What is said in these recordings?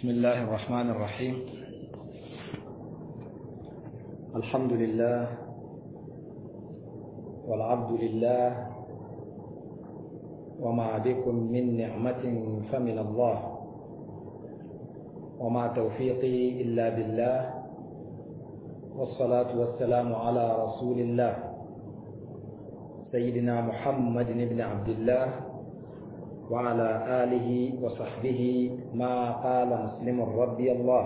بسم الله الرحمن الرحيم الحمد لله والعبد لله وما بكم من نعمة فمن الله وما توفيقي إلا بالله والصلاة والسلام على رسول الله سيدنا محمد بن عبد الله وعلى آله وصحبه ما قال مسلم رضي الله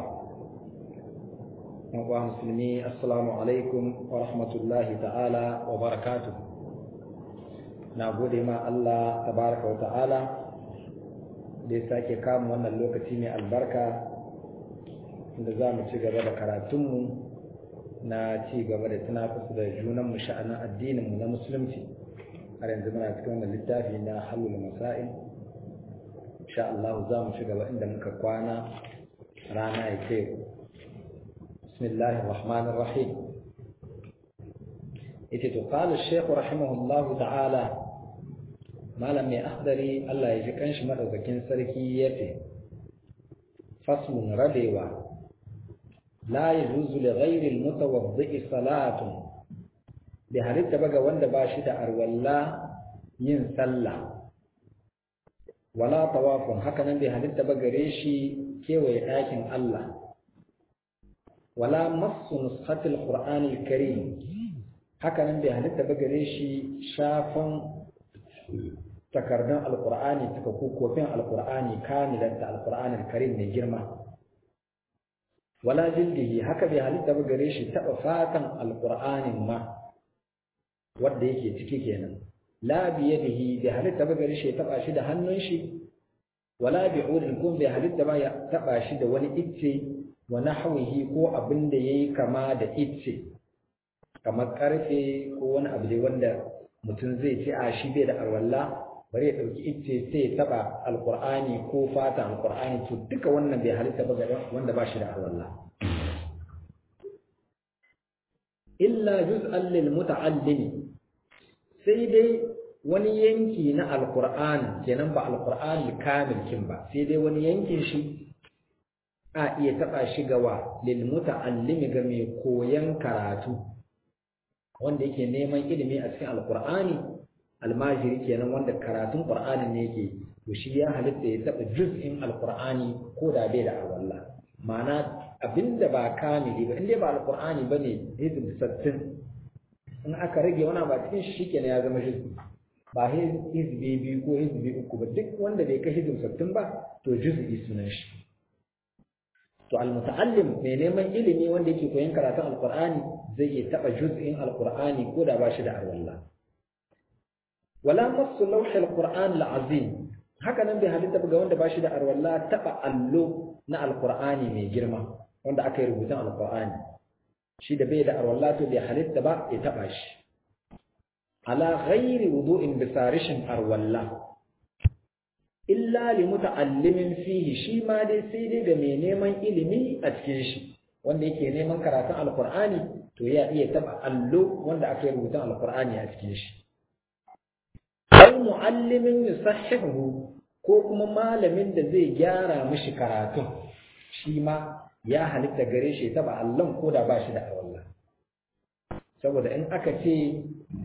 ومسلمي السلام عليكم ورحمة الله تعالى وبركاته نعبد ما الله تبارك وتعالى da ya sake kama wannan lokaci mai albarka da za mu ci gaba da karatunmu na ci gaba da tunafasu da junanmu sha'anin addininmu na musulunci har yanzu muna cikin wannan littafi na halul masail insha Allah za mu ci gaba inda muka kwana rana ya ce bismillahir rahmanir rahim yace to qala shaykh rahimahullahu ta'ala malam mai akhdari Allah ya ji kanshi madaukakin sarki yace faslun rabewa la yajuzu li ghayri al-mutawaddi salatun bi halitta baga wanda ba shi da arwalla yin sallah wala tawafun haka nan bai halitta ba gare shi kewaye ɗakin Allah wala massu nushatil qur'anil karim haka nan bai halitta ba gare shi shafan takardun alqur'ani taka kofin alqur'ani kamilan ta alqur'anil karim mai girma wala jildihi haka bai halitta ba gare shi taba fatan alqur'anin ma wanda yake ciki kenan la biyadihi bi halitta ba gari shi taba shi da hannun shi wala bi udin kun bi halitta ba ya taba shi da wani icce wa nahwihi ko abin da yayi kama da icce kamar karfe ko wani abu dai wanda mutum zai ce a shi bai da arwalla bari ya dauki icce sai ya taba alqur'ani ko fata alqur'ani to duka wannan bai halitta ba gari wanda ba shi da arwalla illa juz'an lil muta'allimi sai dai wani yanki na alkur'ani kenan ba alkur'ani kamil kin ba sai dai wani yankin shi a iya taba shi gawa lil muta'allimi ga mai koyan karatu wanda yake neman ilimi a cikin alkur'ani almajiri kenan wanda karatun qur'anin ne yake to shi ya halitta ya taba juz'in alkur'ani ko da bai da awalla ma'ana abinda ba kamili ba inda ba alkur'ani bane hizb sattin in aka rage wani ba cikin shi shikenan ya zama hizbi ba hizbi biyu ko hizbi uku ba duk wanda bai kai hizbi sattin ba to juz'i sunan shi to almuta'allim mai neman ilimi wanda yake koyon karatun alqur'ani zai iya taba juz'in alqur'ani ko da ba shi da arwalla wala masu lawhi alqur'an alazim haka nan bai halitta ga wanda ba shi da arwalla taba allo na alqur'ani mai girma wanda aka yi rubutun alqur'ani shi da bai da arwalla to bai halitta ba ya taba shi ala ghairi wudu'in bisa rishin arwalla illa li muta'allimin fihi shi ma dai sai dai ga mai neman ilimi a cikin shi wanda yake neman karatun alqur'ani to ya iya taba allo wanda aka yi rubutun alqur'ani a cikin shi aw muallimin yusahhihu ko kuma malamin da zai gyara mishi karatun shi ma ya halitta gare shi taba allon ko da ba shi da arwallah saboda in aka ce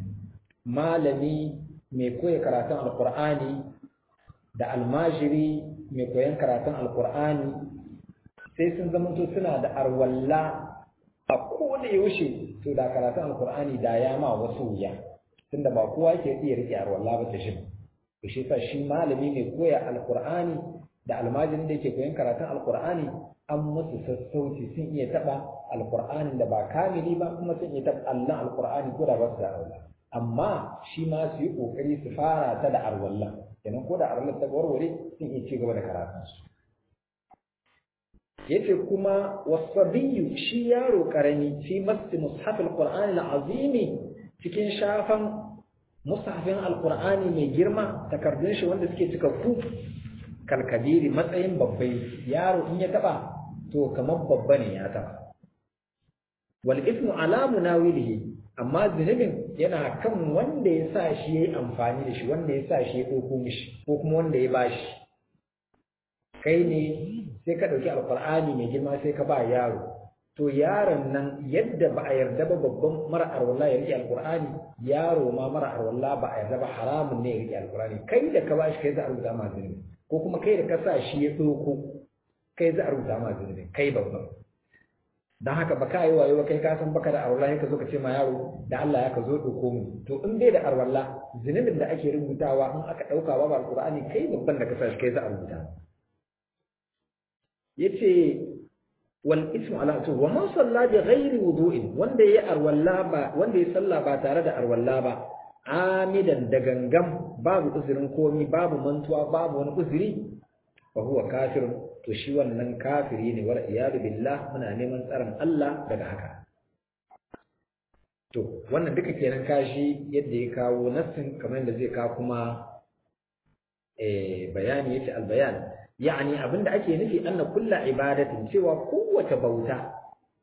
malami mai koya karatun alkur'ani da almajiri mai koyan karatun alkur'ani sai sun zamanto suna da arwalla a kowane yaushe to da karatun alkur'ani da ya ma wasu wuya tunda ba kowa ke iya rike arwalla ba ta shi to shi sa shi malami mai koya alkur'ani da almajirin da yake koyan karatun alkur'ani an musu sassauci sun iya taɓa alƙur'anin da ba kamili ba kuma sun iya taɓa allon alƙur'ani ko da ba su da arwalla amma shi ma su yi ƙoƙari su fara ta da arwalla kenan ko da arwalla ta warware sun iya ci gaba da karatunsu yace kuma wasabiyu shi yaro karami fi masti mushafil qur'ani azimi cikin shafan mushafin alqur'ani mai girma takardun shi wanda suke cika ku kalkabiri matsayin babbai yaro in ya taba to kamar babba ne ya taba wal ismu ala munawilihi amma zunubin yana kan wanda ya sa shi yayi amfani da shi wanda ya sa shi ya dauko mishi ko kuma wanda ya bashi kai ne sai ka ɗauki alƙur'ani mai girma sai ka ba yaro to yaron nan yadda ba a yarda ba babban mara arwalla ya rike alƙur'ani yaro ma mara arwalla ba a yarda ba haramun ne ya rike alƙur'ani kai da ka ba shi kai za a rubuta ma zunubi ko kuma kai da ka sa shi ya ɗauko kai za a rubuta ma zunubi kai babban don haka ba ka yi wayo ba kai ka san baka da arwalla ka zo ka ce ma yaro da Allah ya ka zo ɗauko mu to in bai da arwalla zunubin da ake rubutawa in aka ɗauka ba alƙur'ani kai babban da ka sa shi kai za a rubuta yace wal ismu ala to wa man salla bi ghairi wudu'in wanda yayi arwalla ba wanda yayi sallah ba tare da arwalla ba amidan da gangam babu uzurin komi babu mantuwa babu wani uzuri fa huwa kafir to shi wannan kafiri ne wal iyadu billah muna neman tsaron Allah daga haka to wannan duka kenan kashi yadda ya kawo nassin kamar yadda zai kawo kuma eh bayani yace al bayan yani abinda ake nufi anna kulla ibadatin cewa kowace bauta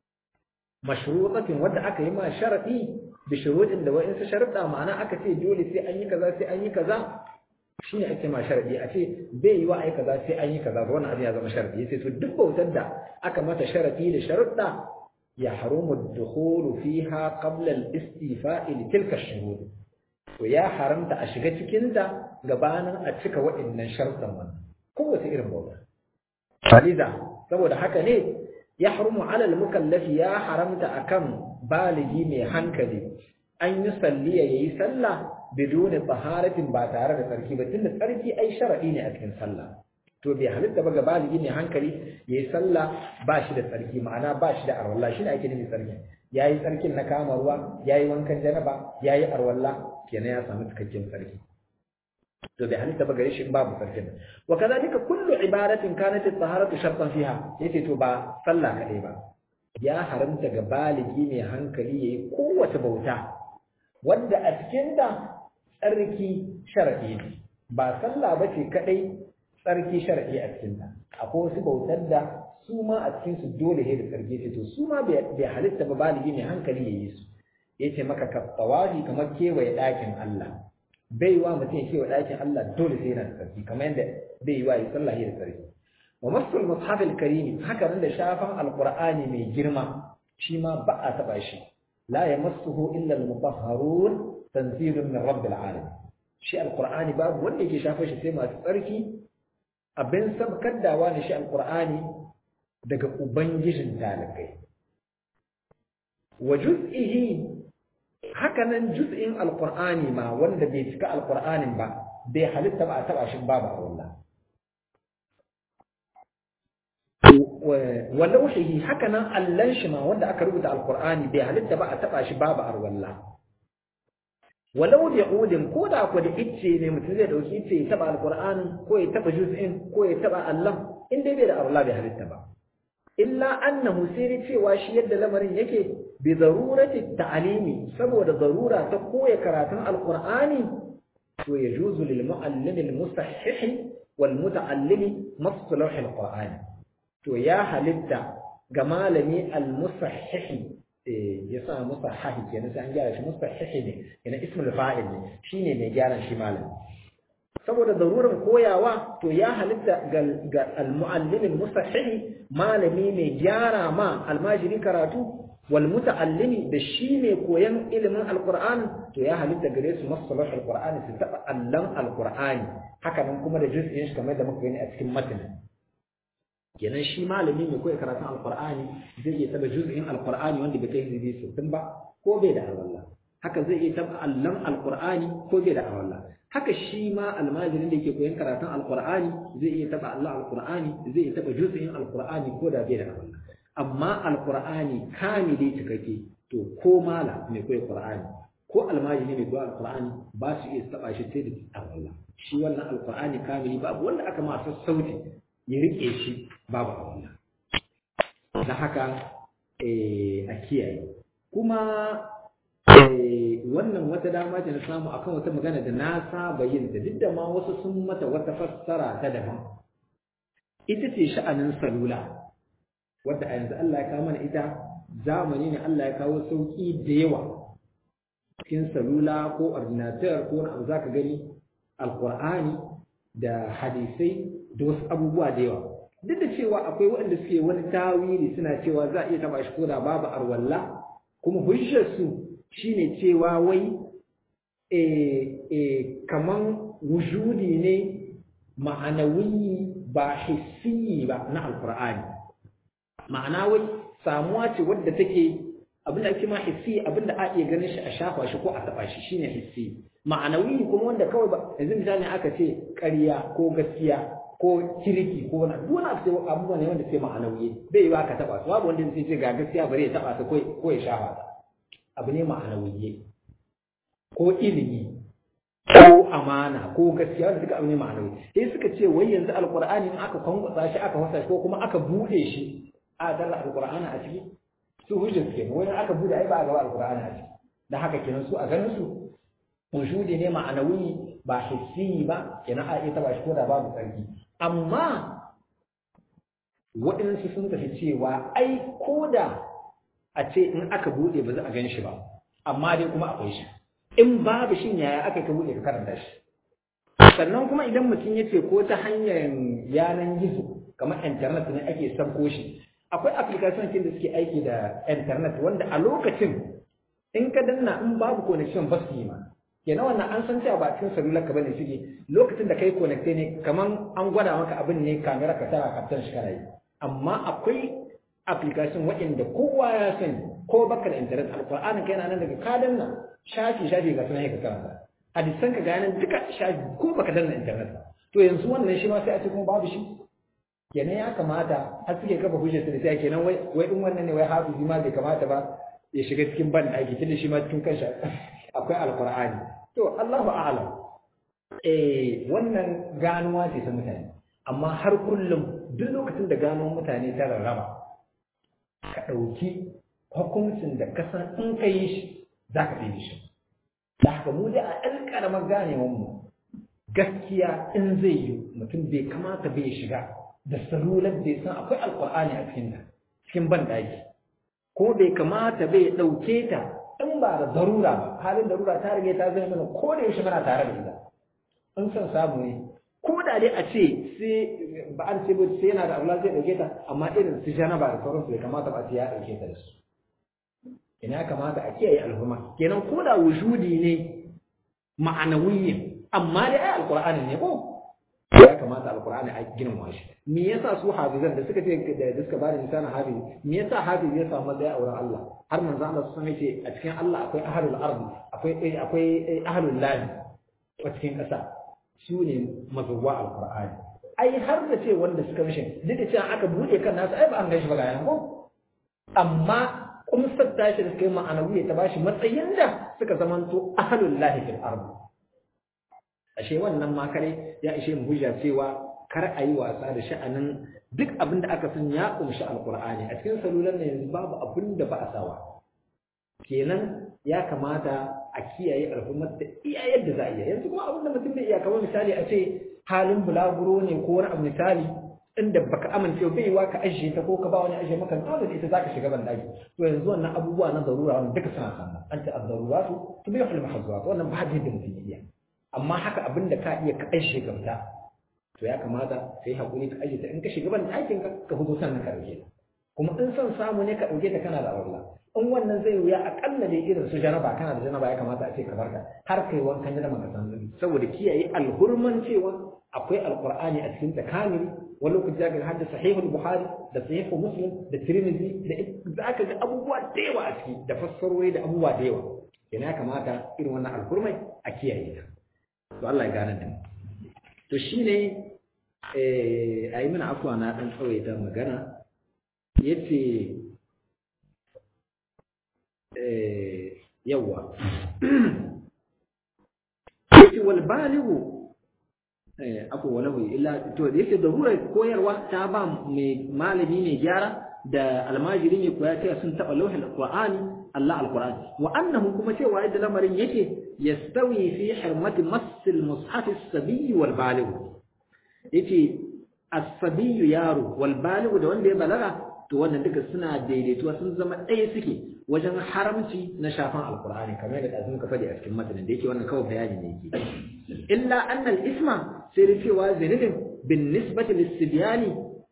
mashrutatin wadda aka yi ma sharadi bi shurutin da wa'insu sharuɗa ma'ana aka ce dole sai an yi kaza sai an yi kaza shine ake ma sharadi a ce bai yi wa ai kaza sai an yi kaza to wannan abin ya zama sharadi yace to duk bautar da aka mata sharadi da sharuɗa ya harumu ad-dukhulu fiha qabla al-istifa'i li tilka ash-shurut to ya haramta a shiga cikin ta gabanin a cika waɗannan sharuɗan wannan kowace irin bauta faliza saboda haka ne ya harumu alal mukallafi ya haramta akan baligi mai hankali an yi salliya yayi sallah biduni taharatin ba tare da tsarki ba tunda tsarki ai sharadi ne a cikin sallah to bai halitta ba ga baligi mai hankali yayi sallah ba shi da tsarki ma'ana ba shi da arwalla shi ne ake nufi tsarki yayi tsarkin na kama ruwa yayi wankan janaba yayi arwalla kenan ya samu cikakken tsarki to bai halitta ba gare shi babu sarkin wa kadhalika kullu ibadatin kanat at-taharatu shartan fiha yace to ba sallah kadai ba ya haramta ga baligi mai hankali yayi kowace bauta wanda a cikin ta tsarki shar'i ne ba sallah bace kadai tsarki shar'i a cikin ta akwai wasu bautar da su ma a cikin su dole ne da tsarki ce to su ma bai halitta ba baligi mai hankali yayi su yace maka kafawaji kamar kewaye ɗakin Allah bai wa mutum kewa ɗakin Allah dole sai yana da tsarki kamar yadda bai yi wa yi sallah da tsarki wa masul mushaf al-karim haka nan da shafan alqur'ani mai girma shi ma ba a taba shi la yamassuhu illa al-mutahharun tanzilun min rabbil alamin shi alqur'ani babu wanda yake shafa shi sai masu tsarki abin sabkar dawa ne shi alqur'ani daga ubangijin talakai wa juz'ihi haka nan juz'in alqur'ani ma wanda bai cika alqur'anin ba bai halitta ba a taba shi babu Allah wa lawhihi haka nan allan shi ma wanda aka rubuta alqur'ani bai halitta ba a taba shi babu arwalla walau da udin ko da ku da icce ne mutum zai dauki icce ya taba alqur'anin ko ya taba juz'in ko ya taba allan in dai bai da arwalla bai halitta ba illa annahu sai cewa shi yadda lamarin yake bi darurati ta'limi saboda darura ta koya karatun alqur'ani to yajuzu lil muallim al mustahhih wal muta'allim masalah alqur'ani to ya halitta ga malami al mustahhih ya sa musahhih kenan sai an gyara shi mustahhih ne yana ismul fa'il ne shine mai gyaran shi malami saboda darurar koyawa to ya halitta ga al-muallim al-musahhih malami mai gyara ma almajiri karatu wal muta'allimi da shi ne koyan ilimin alqur'ani to ya halitta gare su masalah alqur'ani su taba allan alqur'ani haka nan kuma da juz'in shi kamar da muka gani a cikin matan kenan shi malami mai koyi karatun alqur'ani zai iya taba juz'in alqur'ani wanda bai kai hizibi sittin ba ko bai da alwala haka zai iya taba allan alqur'ani ko bai da alwala haka shi ma almajirin da yake koyon karatun alqur'ani zai iya taba Allah alqur'ani zai iya taba juz'in alqur'ani ko da bai da alwala amma alqur'ani kamili cikakke to ko mala mai koyi qur'ani ko almajiri mai koyi alqur'ani ba su iya taba shi sai da alwala shi wannan alqur'ani kamili babu wanda aka ma sassauci ya rike shi babu alwala dan haka eh a kiyaye kuma wannan wata dama ce na samu akan wata magana da na saba yin ta duk da ma wasu sun mata wata fassara ta daban ita ce sha'anin salula wadda a yanzu Allah ya kawo mana ita zamani ne Allah ya kawo sauki da yawa cikin salula ko ordinateur ko wani abu zaka gani alqur'ani da hadisai da wasu abubuwa da yawa duk da cewa akwai waɗanda suke wani tawili suna cewa za a iya taba shi koda babu arwalla kuma hujjar su shine cewa wai eh eh kaman wujudi ne ma'anawi ba hissi ba na alqur'ani ma'ana wai samuwa ce wadda take abinda ake ma hissi abinda a iya ganin shi a shafa shi ko a taba shi shine hissi ma'anawi kuma wanda kawai ba yanzu misali aka ce ƙarya ko gaskiya ko kirki ko wani duk wani abu sai abubuwa ne wanda sai ma'anawi bai yi ba ka taba su babu wanda zai ce ga gaskiya bari ya taba ta ko ya shafa ta abu ne ma'anawi ko ilimi ko amana ko gaskiya wanda duka abu ne ma'anawi sai suka ce wai yanzu alqur'ani in aka kwankwasa shi aka wasa shi ko kuma aka bude shi a dalla alqur'ani a ciki su hujjar suke wani aka bude ai ba a gaba alqur'ani a ciki dan haka kenan su a ganin su wujudi ne ma'anawi ba hissi ba kenan a iya taba shi ko da babu tsarki amma waɗansu sun tafi cewa ai ko da a ce in aka buɗe ba za a gan shi ba amma dai kuma akwai shi in babu shi yaya aka ka buɗe ka karanta shi sannan kuma idan mutum ya ce ko ta hanyar yanan gizo kamar internet ne ake sabko shi akwai application kin da suke aiki da internet wanda a lokacin in ka danna in babu connection ba su yi ma kenan wannan an san cewa ba cikin salular ka bane suke lokacin da kai connecte ne kaman an gwada maka abin ne kamera ka tara kaftan shi kana yi amma akwai application waɗanda kowa ya sani ko baka da internet alqur'ani kai nan daga ka danna shafi shafi ga sunan ka karanta hadisan ka ga nan duka shafi ko baka danna internet to yanzu wannan shi ma sai a ce kuma babu shi kenan ya kamata har suke kafa hujjar su da sai kenan wai wai in wannan ne wai hafizi ma bai kamata ba ya shiga cikin ban ɗaki tunda shi ma cikin kansa akwai alqur'ani to Allahu a'lam eh wannan ganuwa ce ta mutane amma har kullum duk lokacin da gano mutane ta rarraba ka ɗauki hukuncin da ka san in ka yi shi za ka ɗaya shi da haka mu dai a ɗan ƙaramar ganewar mu gaskiya in zai yi mutum bai kamata bai shiga da salular da ya san akwai alƙur'ani a cikin ta cikin ban ɗaki ko bai kamata bai ɗauke ta in ba da darura ba halin darura ta rage ta zama mana ko da yaushe muna tare da ita in son samu ne ko da dai a ce sai ba an ce sai yana da abu zai dauke ta amma irin su jana ba da sauransu bai kamata ba ya dauke ta da su ina kamata a kiyaye alhuma kenan ko da wujudi ne ma'anawiyyin amma dai ai alqur'ani ne ko ya kamata alqur'ani a girmama shi me yasa su hafizan da suka ce da suka ba da misalin hafizi me yasa hafizi ya samu matsaya a wurin Allah har manzo Allah sun ce a cikin Allah akwai ahlul ardi akwai akwai ahlul lahi a cikin ƙasa su ne mazuwa alkur'ani ai har da ce wanda suka mishi duk da cewa aka buɗe kan nasu ai ba an gaishe ba ga yan ko amma kumsar tashi da suka yi ma'anawi ta bashi matsayin da suka zamanto ahlul lahi fil ard ashe wannan ma kare ya ishe mu hujja cewa kar a yi wasa da sha'anin duk abin da aka san ya kumshi alkur'ani a cikin salulan ne yanzu babu abin da ba a sawa kenan ya kamata a kiyaye al'ummar da iya yadda za a iya yanzu kuma abin da mutum bai iya kamar misali a ce halin bulaguro ne ko wani abu misali inda baka amince bai wa ka ajiye ta ko ka ba wani ajiye maka dole da ita zaka shiga ban daki to yanzu wannan abubuwa na darura wannan duka suna sanna an ta ad-daruratu tubihu al-mahzurat wannan ba da mutum iya amma haka abin da ka iya ka ajiye ka fita to ya kamata kai hakuri ka ajiye ta in ka shiga ban dakin ka ka fito sannan ka dauke ta kuma in son samu ne ka dauke ta kana da aure in wannan zai wuya akalla dai irin su janaba kana da janaba ya kamata a ce ka barka har kai wankan janaba ka san saboda kiyaye alhurman cewa akwai alqur'ani a cikin takamil wani lokaci zaka hadda sahihul bukhari da sahihu muslim da tirmidhi da zaka ga abubuwa da yawa a ciki da fassarori da abubuwa da yawa yana ya kamata irin wannan alhurmai a kiyaye ta to Allah ya gane da mu to shine eh ayi mana afwa na dan tsawaita magana yace yawa yake wal balighu eh akwai wani illa to da yake darura koyarwa ta ba mai malami ne gyara da almajiri ne koya ta sun taba lauhin alqur'ani Allah alqur'ani wa annahu kuma cewa yadda lamarin yake yastawi fi hurmati masil mushaf as-sabiy wal baligh yace as-sabiy yaro wal baligh da wanda ya balaga to wannan duka suna daidaituwa sun zama ɗaya suke wajen haramci na shafan alkur'ani kamar yadda ɗazu muka faɗi a cikin matanin da yake wannan kawai bayani ne yake illa annal isma sai da cewa zunubin bin nisbati lissibyani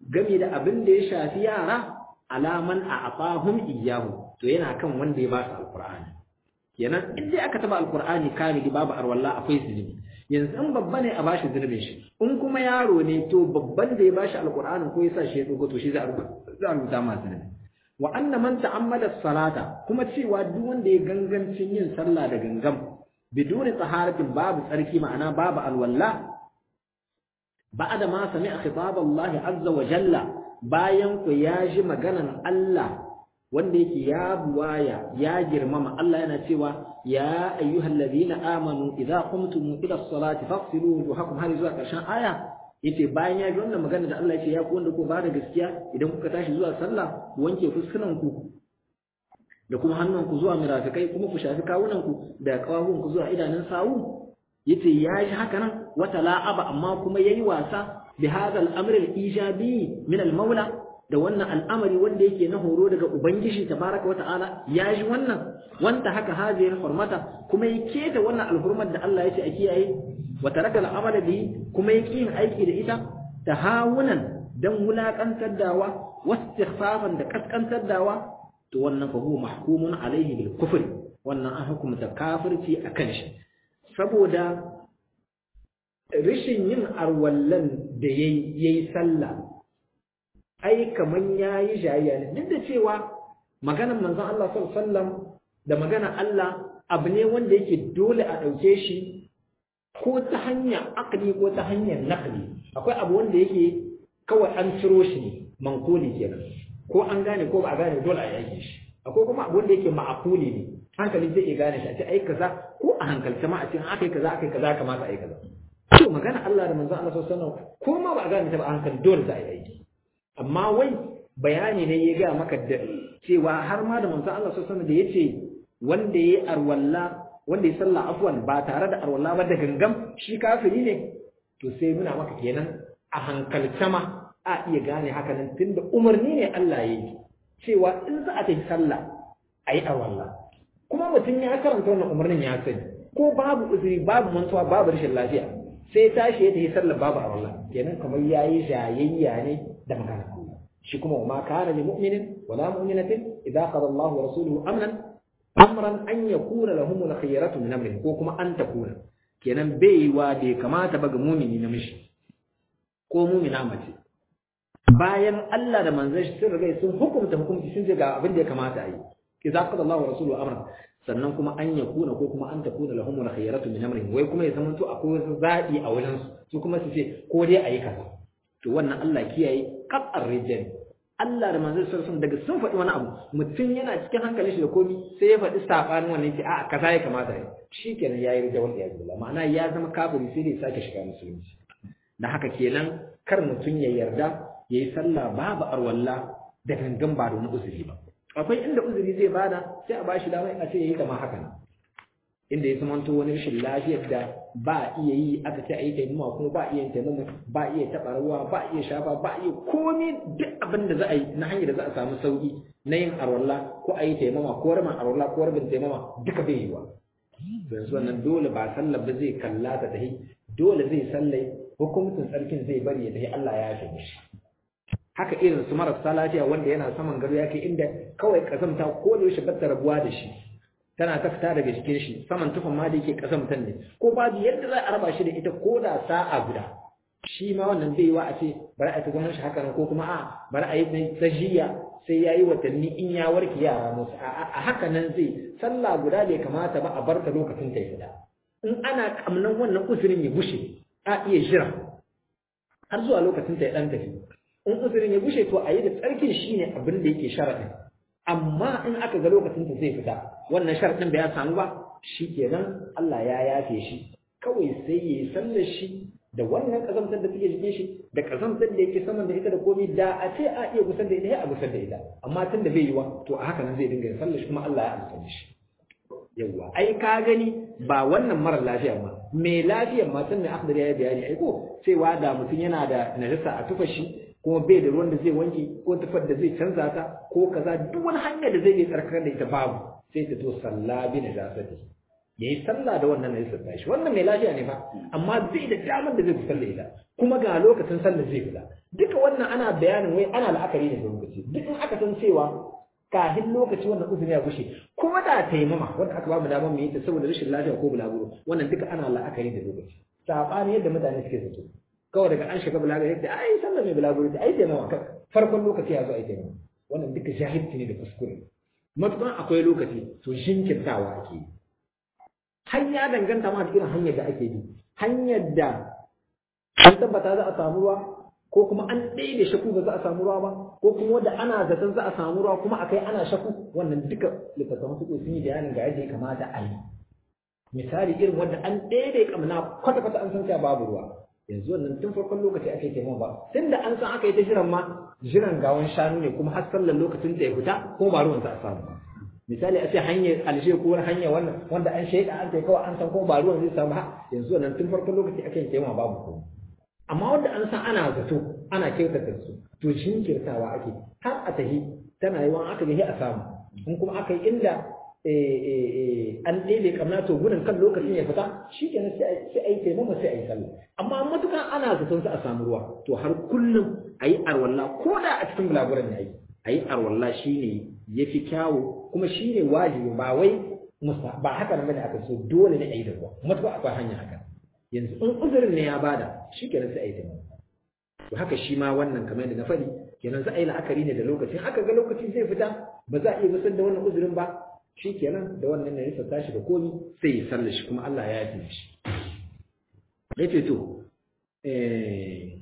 game da abin da ya shafi yara alaman a afahum iyahu to yana kan wanda ya ba su alqur'ani kenan in dai aka taba alqur'ani kamili babu arwalla akwai zunubi yanzu in babba ne a bashi zunubin shi in kuma yaro ne to babban da ya bashi alqur'anin ko ya sa shi ya dogo to shi za a rubuta ma zunubi wa anna man ta'ammada salata kuma cewa duk wanda ya gangancin yin sallah da gangam biduni taharatin babu tsarki ma'ana babu alwalla ba'da ma sami'a khitab Allah azza wa jalla bayan ku ya ji maganan Allah wanda yake ya buwaya ya girmama Allah yana cewa ya ayyuhal ladina amanu idza qumtum ila as-salati faghsilu wujuhakum har zuwa karshen aya yace bayan ya ji wannan magana da Allah yace ya ku wanda ku ba da gaskiya idan kuka tashi zuwa sallah ku wanke fuskunan ku da kuma hannun ku zuwa mirafikai kuma ku shafi kawunan ku da kawahun ku zuwa idanun sawu yace ya ji haka nan wata la'aba amma kuma yayi wasa bi hadha al-amr al-ijabi min al-maula da wannan al'amari wanda yake na horo daga ubangiji tabaraka wata'ala ya ji wannan wanda haka hajiyar hurmata kuma ya keta wannan alhurmar da Allah ya ce a kiyaye wa taraka al'amala bihi kuma ya yin aiki da ita tahawunan dan wulakantar dawa wastighfafan da kaskantar dawa to wannan fa huwa mahkumun alaihi bil kufr wannan an hukumta kafirci akan shi saboda rishin yin arwallan da yayi sallah ai kaman yayi jayayya ne duk da cewa maganar manzon Allah sallallahu alaihi wasallam da maganar Allah abu ne wanda yake dole a dauke shi ko ta hanyar akli ko ta hanyar naqli akwai abu wanda yake kawai an ciro shi ne mankuli kenan ko an gane ko ba a gane dole a yake shi akwai kuma abu wanda yake ma'akuli ne hankali zai iya gane shi a ce ai kaza ko a hankalta ma a ce akai kaza akai kaza kamata ai kaza to magana Allah da manzon Allah sallallahu alaihi wasallam ko ma ba a gane ta ba a hankali dole za a yi aiki amma wai bayani ne ya ga maka da cewa har ma da manzon Allah sallallahu alaihi wasallam da yace wanda yayi arwalla wanda ya sallah afwan ba tare da arwalla ba da gangam shi kafiri ne to sai muna maka kenan a hankalta ma a iya gane haka nan tunda umarni ne Allah ya yi cewa in za a tafi sallah a yi arwalla kuma mutum ya karanta wannan umarnin ya sani ko babu uzuri babu mantuwa babu rashin lafiya sai tashi ya tafi sallah babu arwalla kenan kamar yayi jayayya ne da magana shi kuma ma kana li mu'minin wala mu'minatin idza qada Allahu wa rasuluhu amran amran an yakuna lahum al-khiyaratu min amrihim ko kuma an takuna kenan baiwa da kamata ba ga mu'mini namiji ko mu'mina mace bayan Allah da manzon shi sun riga sun hukunta hukunci sun ce ga abin da ya kamata a yi idza qada Allahu wa rasuluhu amran sannan kuma an yakuna ko kuma an takuna lahum al-khiyaratu min amrihim wai kuma ya zama to akwai wasu zabi a wajen su su kuma su ce ko dai ayi kaza to wannan Allah kiyaye qat'ar rijal Allah da manzon sallallahu daga sun faɗi wani abu mutum yana cikin hankalin shi da komi sai ya faɗi sabanin wannan yace a'a kaza ya kamata yi shikenan yayi rijal ya billah ma'ana ya zama kafiri sai dai sake shiga musulunci da haka kenan kar mutum ya yarda yayi sallah babu arwalla da gangan ba da wani uzuri ba akwai inda uzuri zai bada sai a bashi dama a ce yayi kama haka nan inda ya zamanto wani rashin lafiyar da ba iya yi aka ce a yi taimama kuma ba iya yin taimama ba iya taɓa ruwa ba iya shafa ba iya komai duk abin da za a yi na hanyar da za a samu sauki na yin arwalla ko a yi taimama ko rabin arwalla ko rabin taimama duka bai yi wa yanzu wannan dole ba sallar ba zai kalla ta tahi dole zai sallai hukuncin tsarkin zai bari ya tahi Allah ya yafe mishi haka irin su marasa lafiya wanda yana saman gado ya kai inda kawai kazamta ko da yaushe batta rabuwa da shi tana ta fita daga jikin shi saman tufan ma da yake kazamtan ne ko babu yadda za a raba shi da ita ko da sa'a guda shi ma wannan bai wa a ce bari a ta zaman shi haka ko kuma a bari a yi tajiya sai ya yi watanni in ya warke yara musu a haka nan zai sallah guda bai kamata ba a bar ta lokacin ta fita in ana kamnan wannan uzurin ya bushe a iya jira har zuwa lokacin ta ya dan tafi in uzurin ya bushe to a yi da tsarkin shi ne abin da yake sharaɗin amma in aka ga lokacin da zai fita wannan sharaɗin bai ya samu ba shi kenan Allah ya yafe shi kawai sai ya yi sallar shi da wannan kazantar da take jikin shi da kazantar da yake saman da ita da komai da a ce a iya gusar da ita ya a gusar da ita amma tun da bai yi wa to a haka nan zai dinga yin sallar shi kuma Allah ya amsa shi yawwa ai ka gani ba wannan mara lafiya ma mai lafiyar ma tun da akhdar ya bayani ai ko cewa da mutum yana da najasa a tufa shi kuma bai da ruwan da zai wanke ko tufar da zai canza ta ko kaza duk wani hanyar da zai yi tsarkar da ita babu sai ta to salla bi najasati yayi sallah da wannan najisar tashi wannan mai lafiya ne fa amma zai da damar da zai fi sallah ita kuma ga lokacin sallah zai fita duka wannan ana bayanin wai ana la'akari ne da lokaci duk in aka san cewa kafin lokaci wannan uzuri ya gushe kuma da taimama wanda aka ba mu damar mu yi ta saboda rashin lafiya ko bulaguro wannan duka ana la'akari da lokaci sabani yadda mutane suke zato kawai daga an shiga bulaguro yadda ai sallah mai bulaguro ta ai taimama farkon lokaci ya zo ai taimama wannan duka jahilci ne da kuskure matukan akwai lokaci to jinkirtawa ake yi hanya danganta ma da irin hanyar da ake bi hanyar da an tabbata za a samu ruwa ko kuma an ɗaya da shaku ba za a samu ruwa ba ko kuma wanda ana zaton za a samu ruwa kuma akai ana shaku wannan duka littattafan su sun yi bayanin ga yadda ya kamata a yi misali irin wanda an ɗaya da kamna kwata kwata an san cewa babu ruwa yanzu wannan tun farkon lokaci ake taimaka ba tun da an san aka yi ta jiran ma jiran gawan shanu ne kuma har sallar lokacin da ya fita ko ba ruwan za a samu misali a ce hanyar alshe ko wani hanya wannan wanda an shaida an kai kawai an san ko ba ruwan zai samu ha yanzu wannan tun farkon lokaci ake yin taimaka babu komai amma wanda an san ana zato ana kyautata su to jinkirtawa ake har a tahi tana yawan aka yi a samu in kuma aka yi inda an ɗebe kamna to gudun kan lokacin ya fita shi kenan sai a yi taimama sai a yi sallah amma matukan ana zaton su a samu ruwa to har kullum a yi arwalla ko da a cikin bulaguran ya yi a yi arwalla shi ne ya fi kyawu kuma shi ne wajibi ba wai ba haka nan bane aka so dole ne a yi da ruwa matukan akwai hanya haka yanzu in uzurin ne ya bada shi kenan sai a yi taimako to haka shi ma wannan kamar yadda na faɗi kenan za a yi la'akari ne da lokacin aka ga lokacin zai fita ba za a iya gusar da wannan uzurin ba shi kenan da wannan ne ya tashi da komi sai ya sallar shi kuma Allah ya yi shi yace to eh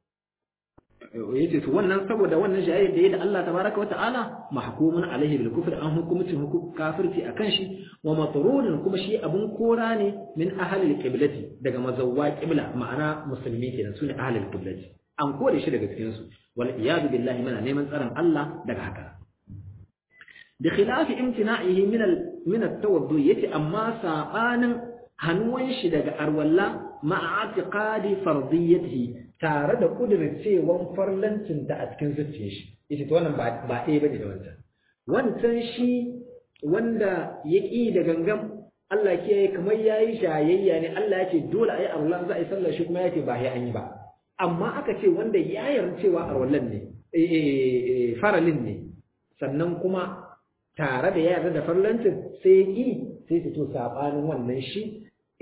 yace to wannan saboda wannan jayyar da yayi da Allah tabaraka wa ta'ala mahkumun alaihi bil kufr an hukumcin hukum kafirci akan shi wa matrudun kuma shi abun kora ne min ahli qiblati daga mazawwa qibla ma'ana musulmi kenan sune ahli qiblati an kore shi daga cikin su wal iyad billahi mana neman tsaron Allah daga haka da khilafi imtina'ihi min al min at-tawaddu yace amma sabanin hannuwan shi daga arwalla ma'a atiqadi fardiyatihi tare da kudircewan farlancin ta a cikin zuciyar shi yace to wannan ba ba ɗaya bane da wancan wancan shi wanda ya ƙi da gangan Allah ke kamar yayi shayayya ne Allah ya ce dole ayi arwallan za a yi sallar shi kuma ya ce ba sai an yi ba amma aka ce wanda ya yarda cewa arwallan ne faralin ne sannan kuma tare da yarda da farlancin sai ya ƙi sai su to sabanin wannan shi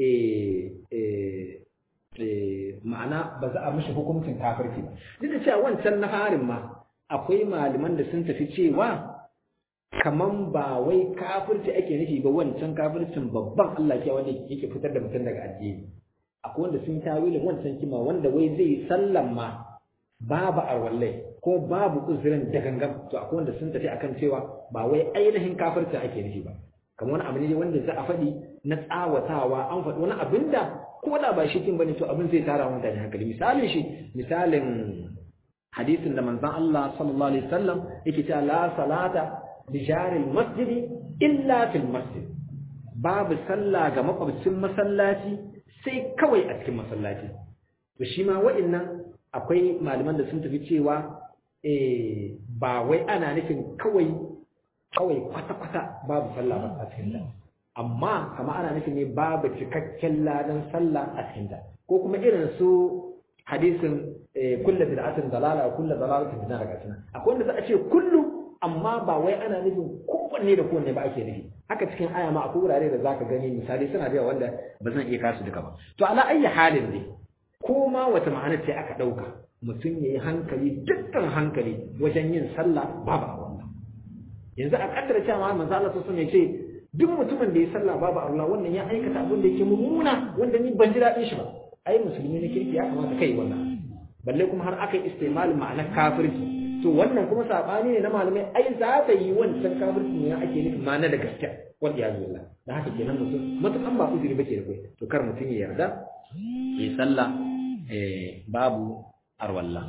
ma'ana ba za a mishi hukuncin kafirci ba duk da cewa wancan na harin ma akwai malaman da sun tafi cewa kaman ba wai kafirci ake nufi ba wancan kafircin babban Allah ke wanda yake fitar da mutum daga addini akwai wanda sun tawilin wancan kima wanda wai zai yi sallan ma babu arwallai ko babu uzurin da gangan to akwai wanda sun tafi akan cewa ba wai ainihin kafirci ake nufi ba kamar wani abu ne wanda za a faɗi na tsawatawa an faɗi wani abin da ko da ba shi kin bane to abin zai tara mutane hankali misalin shi misalin hadisin da manzon Allah sallallahu alaihi wasallam yake cewa la salata li jaril masjid illa fil masjid babu sallah ga makwabcin masallaci sai kawai a cikin masallaci to shi ma wa'annan akwai malaman da sun tafi cewa eh ba wai ana nufin kawai kawai kwata-kwata babu sallah ba a cikin amma kama ana nufin ne babu cikakken ladan sallah a cikin ko kuma irin su hadisin kullu bid'atin dalala kullu dalalatin bid'a daga cikin akwai wanda za a ce kullu amma ba wai ana nufin kowanne da kowanne ba ake nufi haka cikin aya ma akwai wurare da zaka gani misali suna da wanda ba zan iya kasu duka ba to ala ayyi halin ne ko ma wata ma'ana ce aka dauka mutum yayi hankali dukkan hankali wajen yin sallah babu a wannan yanzu a kaddara cewa manzo Allah sallallahu alaihi ce duk mutumin da ya sallah babu Allah wannan ya aikata abin da yake mummuna wanda ni ban ji daɗin shi ba ai musulmi ne kirki ya kamata kai wannan balle kuma har aka yi istimalin ma'anar kafirci to wannan kuma sabani ne na malamai ai za ta yi wancan kafirci ne ake nufi ma'ana da gaskiya wal iyaz billah da haka kenan mutum mutum ba uzuri bace da kai to kar mutum ya yarda ya sallah eh babu arwalla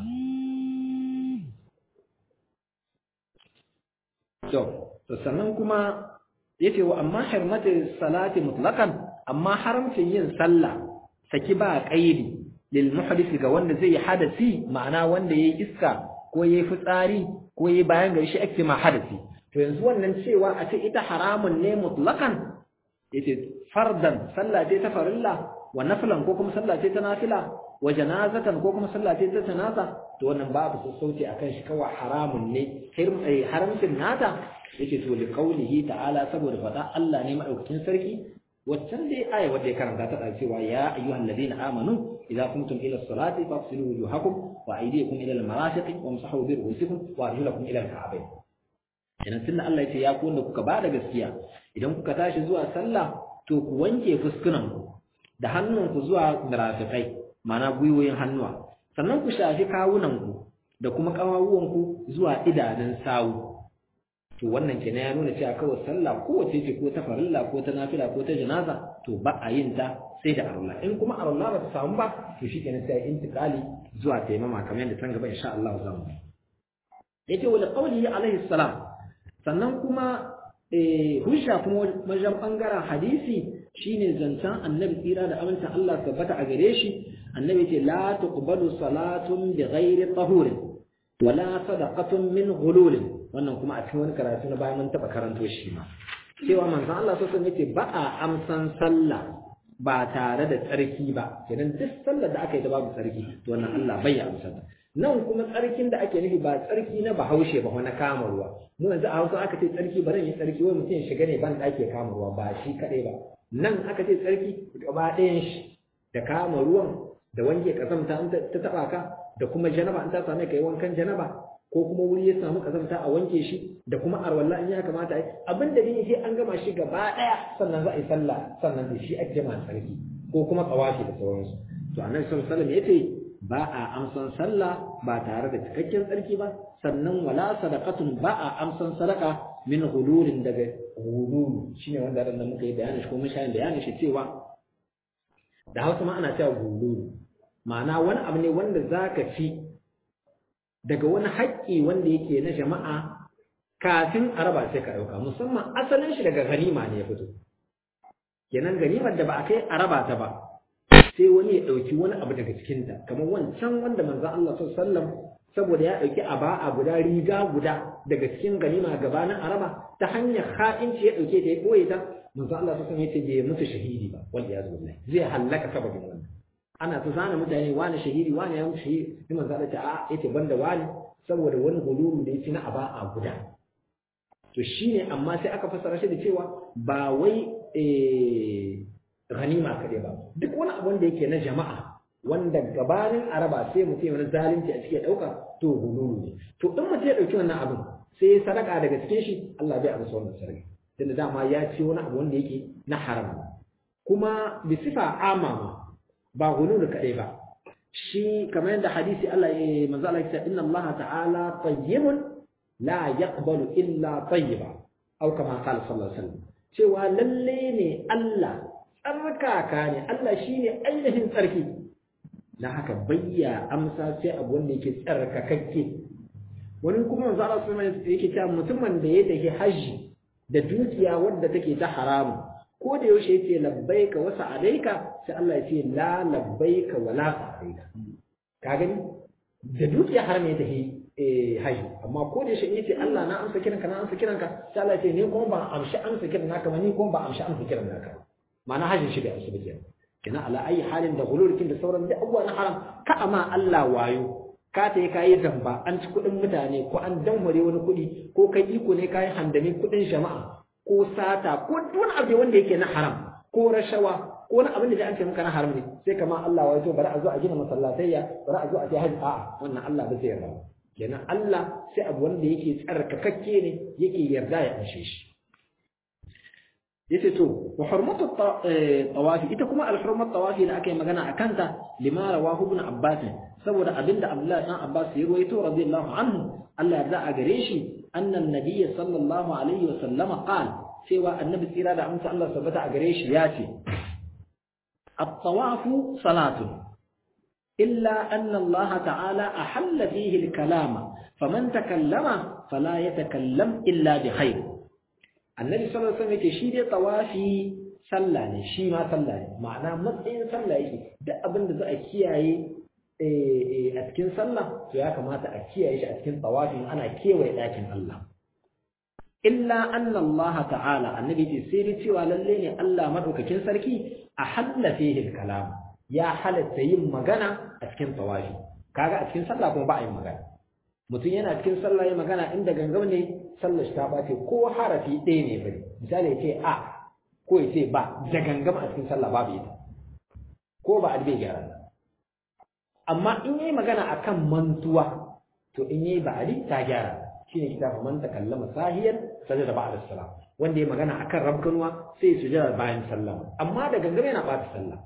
to to sannan kuma yace wa amma harmatu salati mutlaqan amma haramcin yin sallah saki ba qaidi lil muhdith ga wanda zai hadasi ma'ana wanda yayi iska ko yayi fitsari ko yayi bayan gari shi ake ma hadasi to yanzu wannan cewa a ce ita haramun ne mutlaqan yace fardan sallah ce ta farilla wa naflan ko kuma sallah ce ta nafila wa janazatan ko kuma sallah ce ta janaza to wannan babu sassauci akan shi kawai haramun ne haramcin nata yake to li qaulihi ta'ala saboda fada Allah ne madaukakin sarki waccan dai aya wadda ya karanta ta cewa ya ayyuhal ladina amanu idza qumtum ila as-salati fafsilu wujuhakum wa aydiyakum ila al-marafiq wamsahu bi ru'usikum wa arjulakum ila al-ka'bayn idan tunda Allah ya ce ya ku wanda kuka bada gaskiya idan kuka tashi zuwa sallah to ku wanke fuskunan ku da hannunku zuwa marafiqai ma'ana gwiwoyin hannuwa sannan ku shafi kawunan ku da kuma kawawuwan ku zuwa idanun sawu to wannan kenan ya nuna cewa kawai sallah kowace ce ko ta farilla ko ta nafila ko ta janaza to ba a yin ta sai da arwala in kuma arwala ba ta samu ba to shi kenan sai intiqali zuwa taimama kamar yadda tan gaba insha Allah za mu yace wa qawlihi alaihi salam sannan kuma eh hujja kuma wajen bangaren hadisi shine zancen annabi tsira da amincin Allah tabbata a gare shi annabi ce la tuqbalu salatun bighairi tahurin wala sadaqatun min ghululin wannan kuma a cikin wani karatu na bayan mun taba karanto shi ma cewa manzon Allah sallallahu alaihi wasallam ba a amsan sallah ba tare da tsarki ba kenan duk sallar da aka yi da babu tsarki to wannan Allah bai amsa ta nan kuma tsarkin da ake nufi ba tsarki na bahaushe ba na kama ruwa mu yanzu a Hausa aka ce tsarki ba yi tsarki wai mutum ya shiga ne ban da ake kama ruwa ba shi kadai ba nan aka ce tsarki gaba ɗayan shi da kama ruwan da wanke kazamta in ta taba ka da kuma janaba in ta same ka yi wankan janaba ko kuma wuri ya samu kazamta a wanke shi da kuma arwalla in ya kamata ai abin da dai sai an gama shi gaba daya sannan za a yi sallah sannan da shi ake jama'a sarki ko kuma tsawafi da sauransu to annabi sallallahu alaihi wasallam yace ba a amsan sallah ba tare da cikakken tsarki ba sannan wala sadaqatun ba a amsan sadaka min hulurin daga hululu shine wanda ran muka yi bayani shi ko mun shayin bayani shi cewa da Hausa ma ana cewa hululu ma'ana wani abu ne wanda zaka fi daga wani haƙƙi wanda yake na jama'a kafin a raba sai ka ɗauka musamman asalin shi daga ganima ne ya fito kenan ganimar da ba a kai a raba ta ba sai wani ya ɗauki wani abu daga cikinta kamar wancan wanda manzon Allah sallam saboda ya ɗauki aba'a guda riga guda daga cikin ganima gabanin araba ta hanyar ha'inci ya ɗauke ta ya ɓoye ta manzon Allah sallam ya ce bai mutu shahidi ba wal iyaz billahi zai hallaka sababin wannan ana ta zana mutane wani shahidi wani ya mutu shahidi sai manzon Allah ta a yace banda wani saboda wani hululu da ya ci na aba'a guda to shine amma sai aka fassara shi da cewa ba wai ganima kaɗai ba duk wani abu wanda yake na jama'a wanda gabanin araba sai mutum wani zalunci a cikin ɗauka to hululu ne to in mutum ya ɗauki wannan abin sai ya sadaka daga cikin shi Allah bai amsa wannan sadaka tunda dama ya ci wani abu wanda yake na haram kuma bi sifa ama ba hululu kaɗai ba shi kamar yadda hadisi Allah ya manzo Allah ya inna Allah ta'ala tayyibun la yaqbalu illa tayyiba aw kama qala sallallahu alaihi wasallam cewa lalle ne Allah tsarkaka ne Allah shine ainihin tsarki dan haka bayya amsa sai abu wanda yake tsarkakakke wani kuma manzo Allah sallallahu alaihi wasallam yake cewa mutumin da ya tafi haji da dukiya wadda take ta haramu ko da yaushe yace labbaika wa sa'alaika sai Allah ya ce la labbaika wa la sa'alaika ka gani da dukiya haram ya tafi eh haji amma ko da yaushe yace Allah na amsa kiranka na amsa kiranka sai Allah ya ce ni kuma ba amshi amsa kiran naka ba ni kuma ba amshi amsa kiran naka ma'ana hajin shi bai amsa ba kenan kina ala ayi halin da gulurkin da sauran da abubuwa na haram ka amma Allah wayo ka ta yi kayi zamba an ci kuɗin mutane ko an danware wani kuɗi ko kai iko ne kayi handami kuɗin jama'a ko sata ko wani abu wanda yake na haram ko rashawa ko wani abin da an ce maka na haram ne sai kama Allah wayo bari a zo a gina masallatayya bari a zo a je haji a'a wannan Allah ba zai yarda kenan Allah sai abu wanda yake tsarkakakke ne yake yarda ya anshe shi yace to wa hurmatu tawafi ita kuma al-hurmat tawafi da aka yi magana akan ta lima rawahu ibn abbas saboda abinda abdullah dan abbas ya ruwaito radiyallahu anhu Allah ya a gare shi annan nabiy sallallahu alaihi wa sallama qala cewa annabi tsira da amsa Allah sabata a gare shi ya ce at-tawafu salatun illa anna Allah ta'ala ahalla fihi al-kalama faman takallama fala yatakallam illa bi khair annabi sallallahu alaihi wasallam yake shi dai tawafi sallah ne shi ma sallah ne ma'ana matsayin sallah yake duk abin da za a kiyaye a cikin sallah to ya kamata a kiyaye shi a cikin tawafi ana kewaye ɗakin Allah illa anna Allah ta'ala annabi ce sai dai cewa lalle ne Allah madaukakin sarki a halla fihi kalam ya halatta yin magana a cikin tawafi kaga a cikin sallah kuma ba a yin magana mutum yana cikin sallah yin magana inda gangam ne sallar shi ta bace ko harafi ɗaya ne bane misali ya ce a ko ya ce ba da gangam a cikin sallah babu ita ko ba a bai gyara amma in yayi magana akan mantuwa to in yayi ba'adi ta gyara shine kitabu man takallama sahiyan sajada ba'da salam wanda ya magana akan rabkanwa sai ya sujada bayan sallah amma da gangame yana bata sallah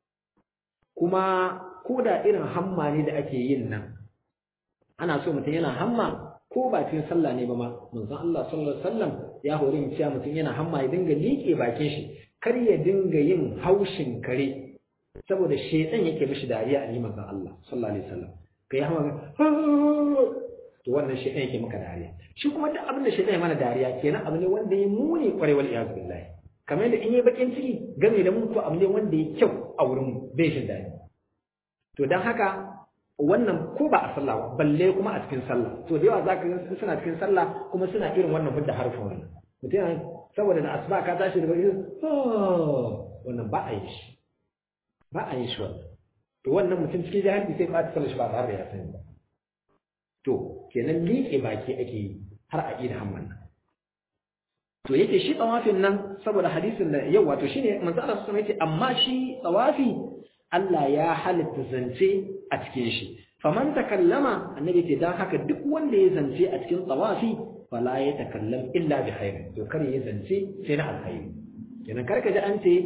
kuma ko da irin hamma ne da ake yin nan ana so mutum yana hamma ko ba cikin sallah ne ba ma manzon Allah sallallahu alaihi wasallam ya hore mu cewa mutum yana hamma ya dinga liƙe bakin shi kar ya dinga yin haushin kare saboda shedan yake mishi dariya a manzon Allah sallallahu alaihi wasallam kai hamma to wannan shi yake maka dariya shi kuma duk abin da shi ya mana dariya kenan abu ne wanda ya muni kwarai wal iyaz billahi kamar yadda in yi bakin ciki game da mun ko abu ne wanda ya kyau a wurin mu bai jin dadi to dan haka wannan ko ba a sallah ba balle kuma a cikin sallah to da yawa zaka ga suna cikin sallah kuma suna irin wannan hudda harfin wannan mutum saboda da asuba ka tashi daga irin wannan ba a yi shi ba a yi shi wannan to wannan mutum cikin jahilci sai ba ta sallah shi ba tare da ya sani ba to kenan liƙe baki ake yi har a ida hamman nan to yake shi tsawafin nan saboda hadisin da yau wato shine manzo Allah sallallahu alaihi amma shi tsawafi Allah ya halitta zance a cikin shi faman takallama annabi ce dan haka duk wanda ya zance a cikin tsawafi fala ya takallam illa bi khair to kar ya zance sai na alkhairi kenan kar ka ji an ce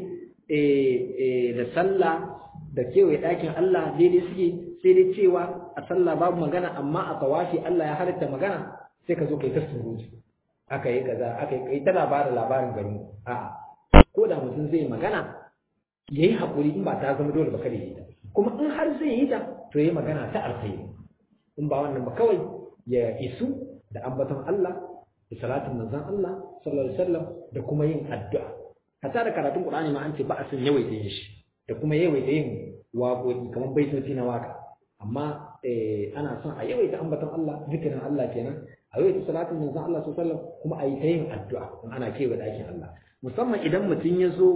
da sallah da kewaye ɗakin Allah daidai suke sai dai cewa a sallah babu magana amma a tawafi Allah ya halitta magana sai ka zo kai ta surutu aka yi kaza aka yi kai tana ba da labarin garin a ko da mutum zai magana yayi hakuri in ba ta zama dole ba kada yi ta kuma in har zai yi ta to yayi magana ta alkhairi in ba wannan ba kawai ya isu da ambaton Allah da salatin manzon Allah sallallahu alaihi wasallam da kuma yin addu'a hatta da karatun Qur'ani ma an ce ba a san yawaita yin shi da kuma yawaita yin waƙoƙi kamar baitoci na waka amma ana son a yawaita ambaton Allah zikirin Allah kenan a yawaita salatin manzon Allah sallallahu alaihi wasallam kuma a yi ta yin addu'a in ana kewaye ɗakin Allah musamman idan mutum ya zo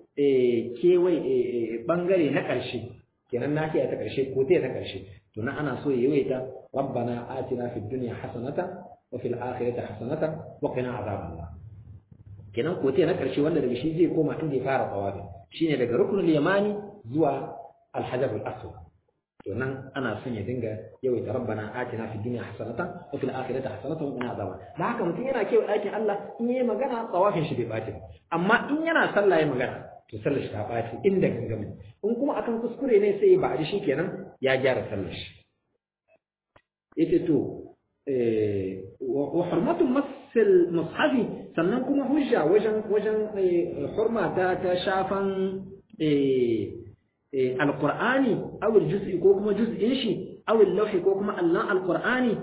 kewaye bangare na ƙarshe kenan nahiya ta ƙarshe ko ta ƙarshe to na ana so ya yawaita rabbana atina fid dunya hasanatan wa fil akhirati hasanatan wa qina azaban nar kenan ko na ƙarshe wanda daga shi zai koma inda ya fara tawafi shine daga ruknul yamani zuwa al-hajar al-aswad to nan ana son ya dinga yawaita rabbana atina fid dunya hasanatan wa fil akhirati hasanatan wa qina azaban da haka mutum yana kewa ɗakin Allah in yayi magana tsawafin shi bai bace amma in yana sallah yayi magana to sallar shi ta bace inda gangamin in kuma akan kuskure ne sai ba shi kenan ya gyara sallar shi yace to wa hurmatu masil mushafi sannan kuma hujja wajen wajen hurma ta ta shafan alqur'ani aw aljuz'i ko kuma juz'in shi aw al-lawhi ko kuma Allah alqur'ani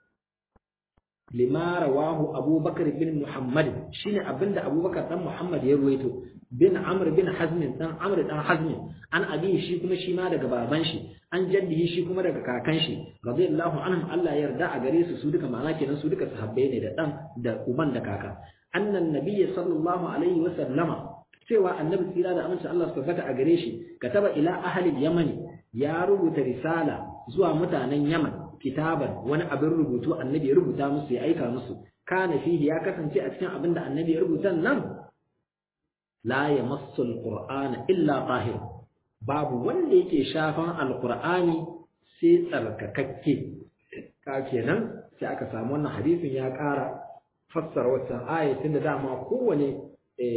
lima rawahu abubakar bin muhammad shine abinda abubakar dan muhammad ya ruwaito bin amr bin hazm dan amr dan hazm an abi shi kuma shi ma daga baban shi an jaddihi shi kuma daga kakan shi radiyallahu anhum Allah ya yarda a gare su su duka ma'ana kenan su duka sahabbai ne da dan da uban da kaka annan nabiyyi sallallahu alaihi wa sallama cewa annabi tsira da aminci Allah su tabbata a gare shi kataba ila ahli yamani ya rubuta risala zuwa mutanen yaman kitaban wani abin rubutu annabi ya rubuta musu ya aika musu kana fihi ya kasance a cikin abin da annabi ya rubuta nan la yamassu alqur'ana illa tahir babu wanda yake shafan alqur'ani sai tsarkakakke ka kenan sai aka samu wannan hadisin ya ƙara fassara wannan ayatin da dama kowane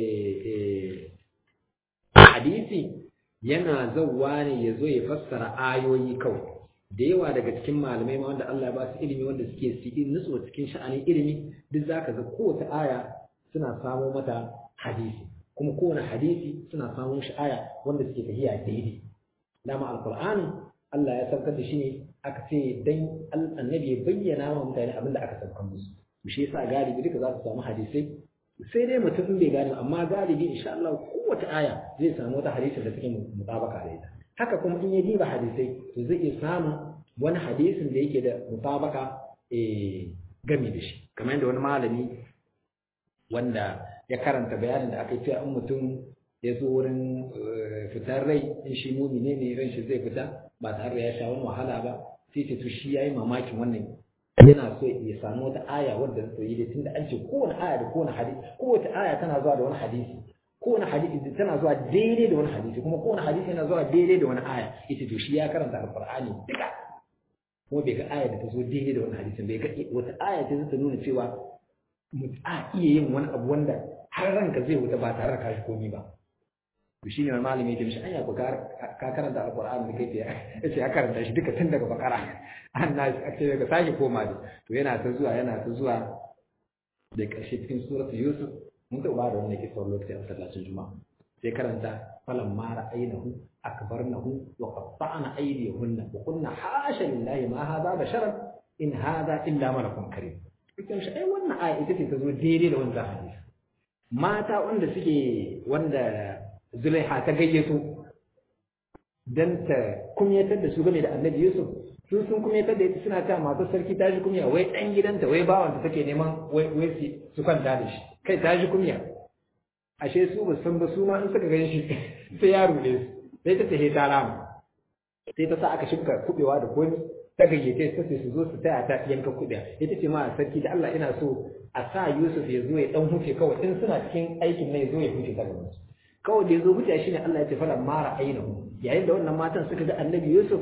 hadisi yana zauwa ne ya zo ya fassara ayoyi kawai da yawa daga cikin malamai ma wanda Allah ya ba su ilimi wanda suke cikin nutsuwa cikin sha'anin ilimi duk zaka ga kowace aya suna samo mata hadisi kuma kowane hadisi suna samo shi aya wanda suke tafiya daidai dama alqur'ani Allah ya saukar da shi ne aka ce dan annabi ya bayyana wa mutane abin da aka saukar musu shi yasa galibi duka za su samu hadisai sai dai mutum in bai gane amma galibi insha Allah kowace aya zai samu wata hadisi da take mutabaka da ita haka kuma in ya diba hadisai to zai iya samun wani hadisin da yake da mutabaka eh gami da shi kamar yadda wani malami wanda ya karanta bayanin da aka yi cewa in mutum ya zo wurin fitar rai in shi mumine ne ran shi zai fita ba tare da ya sha wani wahala ba sai ce to shi yayi mamakin wannan yana so ya samu wata aya wadda zai yi da tunda an ce kowane aya da kowane hadisi kowace aya tana zuwa da wani hadisi kowane hadisi tana zuwa daidai da wani hadisi kuma kowane hadisi yana zuwa daidai da wani aya ita to shi ya karanta alqur'ani duka kuma bai ga aya da ta zo daidai da wani hadisin bai ga wata aya ta zata nuna cewa a iya yin wani abu wanda har ranka zai wuta ba tare da kashi komi ba to shine wani malami ya mishi anya ko ka karanta alqur'ani da kai ya ce ya karanta shi duka tun daga bakara an na ce daga sake koma da to yana ta zuwa yana ta zuwa da ƙarshe cikin suratu yusuf mun taɓa da wannan kisa lokaci a masallacin juma'a sai karanta falan mara ainihu akbarnahu wa qatta'na aydiyahunna wa qulna hasha lillahi ma hadha basharan in hadha illa malakun karim cikin shi ai wannan aya ita ce ta zo daidai da wannan hadisi mata wanda suke wanda Zulaiha ta gayyato dan ta kumyatar da su game da Annabi Yusuf su sun kumyatar da ita suna ta masu sarki ta ji kumya wai dan gidanta wai bawanta take neman wai wai su kwanta da shi kai ta ji kumya ashe su ba san ba su ma in suka gan shi sai ya rule su sai ta tahe ta rama sai ta sa aka shimka kubewa da komi ta gayyace ta sai su zo su taya ta yanka kubewa ita ce ma sarki da Allah ina so a sa Yusuf ya zo ya dan huce kawai in suna cikin aikin nan ya zo ya huce ta gaban su kawai da ya zo huce shine Allah ya ce fara mara ainihu yayin da wannan matan suka ga Annabi Yusuf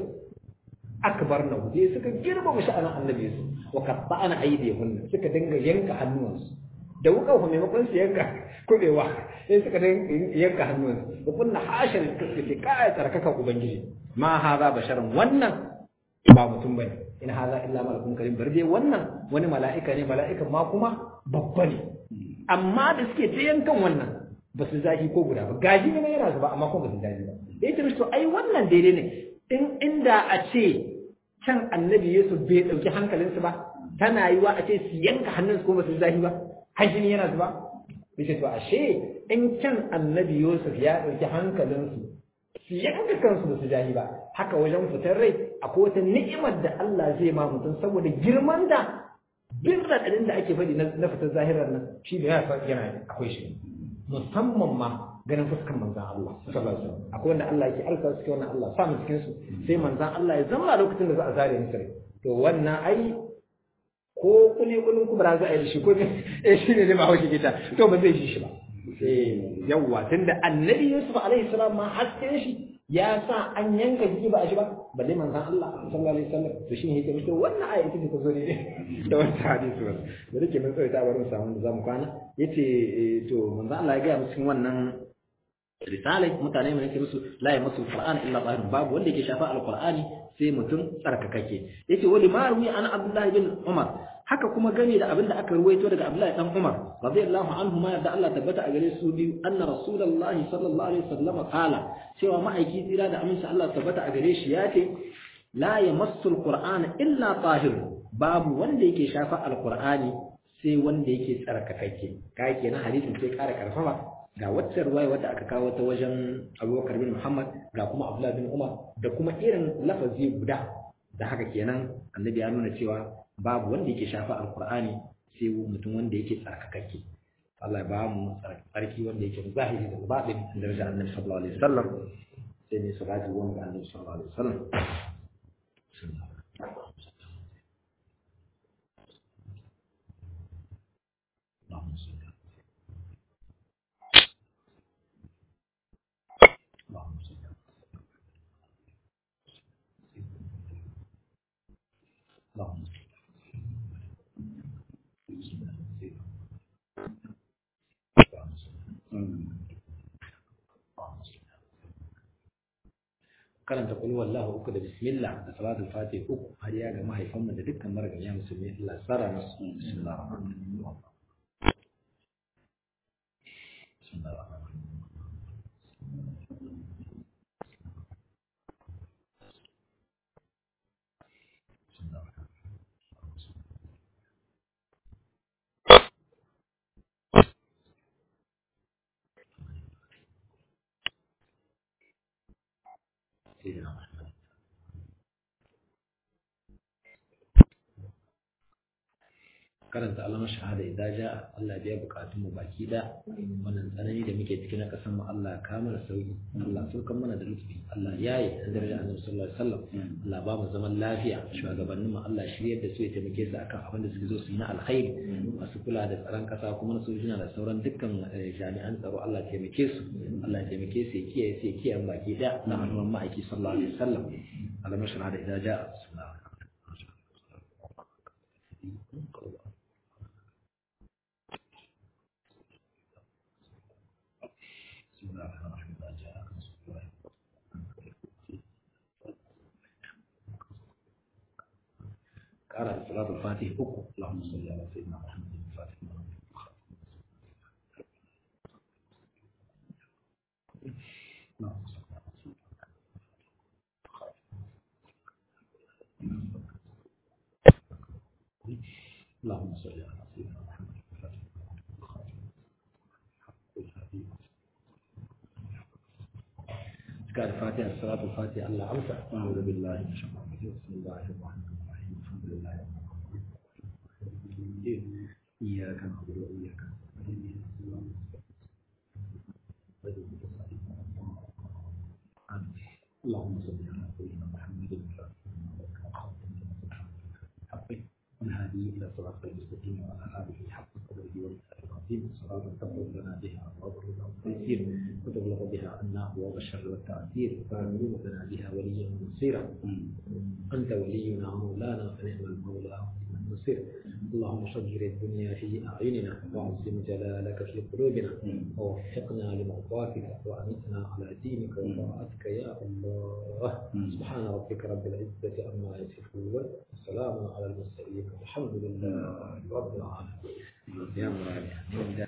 akbar na sai suka girmama sha'anin Annabi Yusuf wa qatta'ana aydihunna suka dinga yanka hannuwansu da wuka ku maimakon su yanka kubewa sai suka yanka hannunsu da kunna hashar da suke kaya tsarkaka ubangiji ma haza basharan wannan ba mutum bane in haza illa malakun karim bar dai wannan wani mala'ika ne mala'ikan ma kuma babba ne amma da suke ta yankan wannan ba su zahi ko guda ba gaji ne yana zuba amma kuma ba su zahi ba da yake to ai wannan daidai ne in inda a ce can annabi Yusuf bai dauki hankalinsu ba tana yiwa a ce su yanka hannunsu ko ba su zahi ba hajjini yana zuba yace to ashe in can annabi Yusuf ya dauki hankalinsu su yanka kansu ba su jahi ba haka wajen fitar rai akwai wata ni'imar da Allah zai ma mutum saboda girman da bin raɗaɗin da ake faɗi na fitar zahirar nan shi da ya yana akwai shi musamman ma ganin fuskan manzan Allah sallallahu alaihi wasallam akwai wanda Allah yake alka suke wannan Allah sa mu cikin su sai manzan Allah ya zama lokacin da za a zare musu rai to wannan ai ko kuli kulun kubra za a yi shi ko eh shi ne ba haushi kita to ba zai shi shi ba eh yawa tunda annabi Yusuf alaihi salam ma hasken shi ya sa an yanka jiki ba a shi ba balle manzon Allah sallallahu alaihi wasallam to shi ne yake to wannan aya ita ce ta zo ne da wannan hadisi wannan da dake mun tsaye ta bari mu samu da zamu kwana yace to manzon Allah ya ga mu cikin wannan risalai mutane mai yake musu la ya masu qur'an illa tahir babu wanda yake shafa alqur'ani sai mutum tsarkakake yace wali ma ruwi an abdullahi bin umar haka kuma gane da abinda aka ruwaito daga abdullahi dan umar radiyallahu anhu ma yadda Allah tabbata a gare su biyu anna rasulullahi sallallahu alaihi wasallam qala cewa ma'aiki tsira da aminci Allah tabbata a gare shi yace la yamassu alqur'ana illa tahir babu wanda yake shafa alqur'ani sai wanda yake tsarkakake kai kenan hadisin sai kara karfafa ga wacce ruwaya wadda aka kawo ta wajen abubakar bin muhammad ga kuma abdullah bin umar da kuma irin lafazi guda da haka kenan annabi ya nuna cewa babu wanda yake shafa alqur'ani sai mutum wanda yake tsarkakakke Allah ya ba mu tsarki wanda yake zahiri da baɗin daraja annabi sallallahu alaihi wasallam sai ne salati wa ga annabi sallallahu alaihi wasallam karanta kul wallahu uku da bismillah da salatul fatih uku har ya ga mahaifanmu da dukkan mariganya musulmi Allah tsara musu bismillah سيدنا محمد karanta alamar shahada idan ja Allah biya bukatun mu baki da wannan tsanani da muke ciki na kasan mu Allah ka mana sauki Allah saukan mana da lutfi Allah yayi da daraja Annabi sallallahu alaihi wasallam Allah ba mu zaman lafiya shugabannin mu Allah shiryar da su ya taimake su akan abin da suke zo su yi na alkhairi masu kula da tsaron kasa kuma su sojina da sauran dukkan jami'an tsaro Allah ya taimake su Allah ya taimake su ya kiyaye su ya kiyaye baki da na hannun ma'aiki sallallahu alaihi wasallam alamar shahada idan ja bismillah بسم الله الرحمن الرحيم إذا جاء نصر الله قرأ صلاة الفاتح أكو اللهم صل على سيدنا محمد الفاتح اللهم صل على سيدنا اللهم صل على سيدنا محمد الفاتح قال فاتحة الصلاة الفاتحة الله أمسى أعوذ بالله من الشيطان الرجيم بسم الله الرحمن الرحيم الحمد لله رب العالمين إياك نعبد وإياك نستعين اللهم صل على سيدنا محمد الفاتح والهادي إلى صراط المستقيم وعلى آله حق قدره ومثال العظيم صلاة تغفر لنا بها أبواب الرضا والتيسير وتبلغ بها عنا أبواب الشر والتأثير وتعلم لنا بها وليا ونصيرا أنت ولينا ومولانا فنعم المولى ونعم النصير اللهم صغر الدنيا في أعيننا وعظم جلالك في قلوبنا ووفقنا لمرضاتك وأمتنا على دينك وطاعتك يا الله سبحان ربك رب العزة عما يصفون وسلام على المرسلين والحمد لله رب العالمين يا مراد